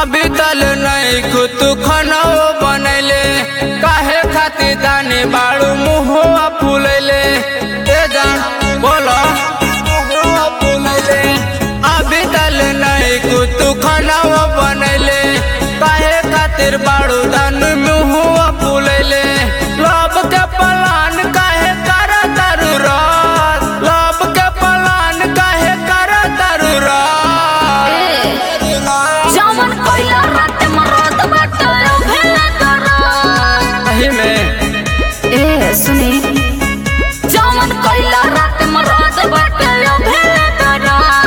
अभी तल नहीं खुद खाना बनैले काहे खातिर दाने बाड़ू मुहुआ फूलैले ए जान बोलो मुहुआ फूलैले अभी तल नहीं खुद खाना बनैले काहे खातिर बाड़ू दान मुहुआ फूलैले लब के पलान काहे कर तरु रात लब के पलान काहे कर तरु रात जवन कोइला रात मरद बाटे भेला करत सही में ए सुनी जवन कोइला रात मरद बाटे भेला करत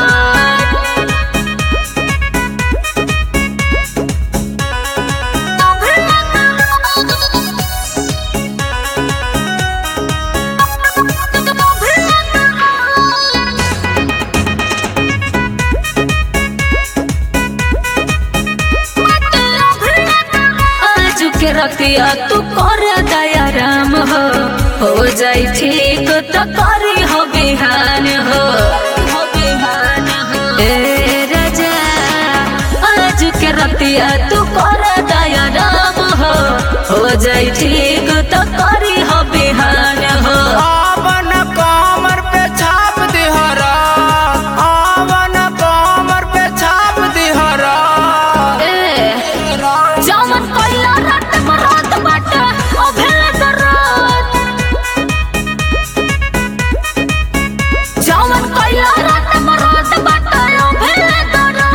आज के रतिया तू कर दया राम हो हो जाई ठीक तो करी हो बिहान हो हो बिहान हो ए राजा आज के रतिया तू कर दया राम हो हो जाई ठीक तो करी हो बिहान हो आवन कमर पे छाप दिहरा आवन कमर पे छाप दिहरा ए जवन कोइला रात मरात बाटे ओ भेला करत जवन कोइला रात मरात बाटे ओ भेला करत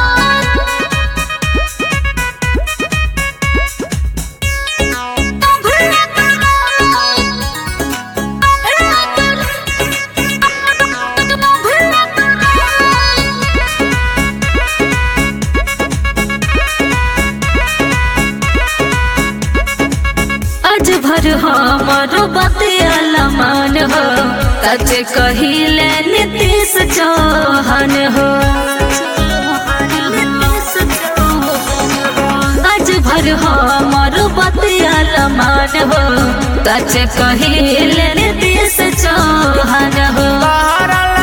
आज भर हमर बतिया मान हो सच कहिले नीतीश चौहान हो आज भर हमर बतिया मान हो सच कहिले नीतीश चौहान हो तहरा